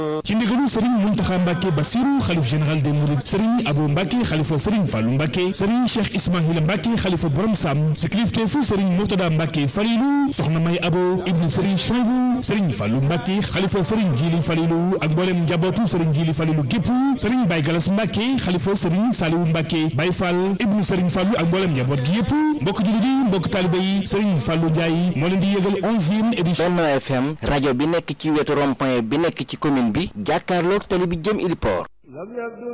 ci ndigalu sëriñ Muntaxa Mbàkke Basiru xalif général des mourides sëriñ Abo Mbàkke xalifa sëriñ Fàllu Mbàkke sëriñ Cheikh Ismaïla Mbàkke xalifa borom Sam si kilifteefu sëriñ Murtada Mbàkke Falilu soxna May Abo ibnu sëriñ Chaybu sëriñ Fàllu Mbàkke xalifa sëriñ Jili Falilu ak mboolem njabootu sëriñ Jili Falilu gépp sëriñ Bay Galas Mbàkke xalifa sëriñ Saliwu Mbàkke Bay Fall ibnu sëriñ Fàllu ak mboolem njaboot gi yëpp mbokk jullit yi mbokk taalibe yi sëriñ Fàllu Njaay moo leen di yëgal onzième édition Benno FM rajo bi nekk ci wetu rond-point bi nekk ci commune bi jàkkaarloog tali bi jëm Iliport